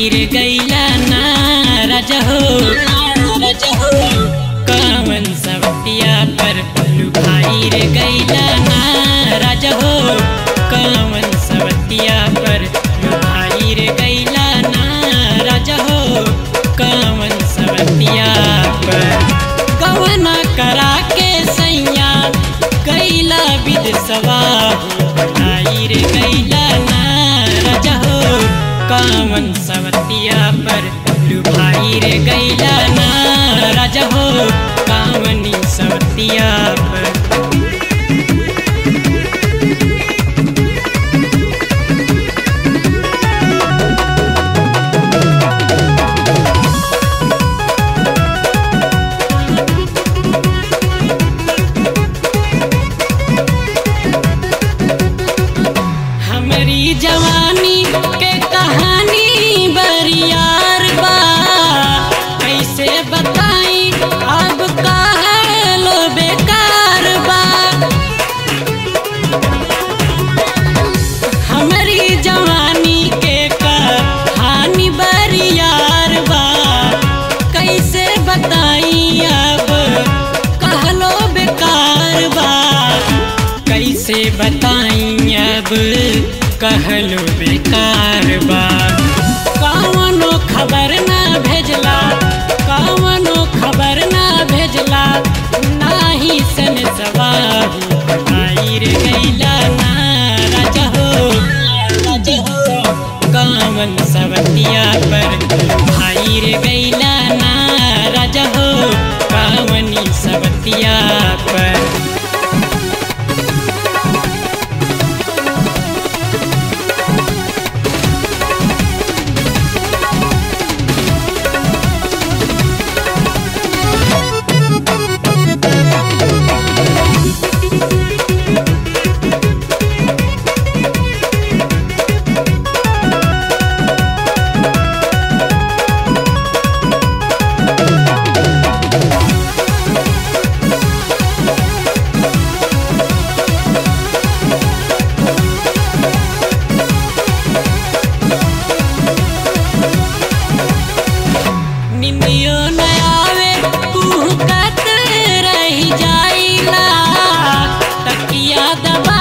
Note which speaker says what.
Speaker 1: भाई रे गैला ना रजहो रजहो कवन सवतिया पर लू भाई रे गैला ना रजहो कवन सवतिया पर लू भाई रे गैला ना रजहो कवन सवतिया पर कवना करा के सैया कैला विदसवा भाई रे गैला ना रजहो कामन सवतिया पर लुभाई रे गैला ना रजहो कामनी सवतिया पर हमारी जवानी के कहानी बरियार बा कैसे बताई अब काहे लो बेकार बा हमारी जवानी के कहानी बरियार बा कैसे बताई अब कहलो बेकार बा कैसे बताई अब कहलो बेकार बा कवनो खबर ना भेजला कवनो खबर ना भेजला नाही सन सवाहू आई रे गैला ना रजहो रजहो कामन सवतिया पर भाई रे गैला ना रजहो कामनी सवतिया पर निंदियो न आवे कुहकत रही जाइला तकिया दबा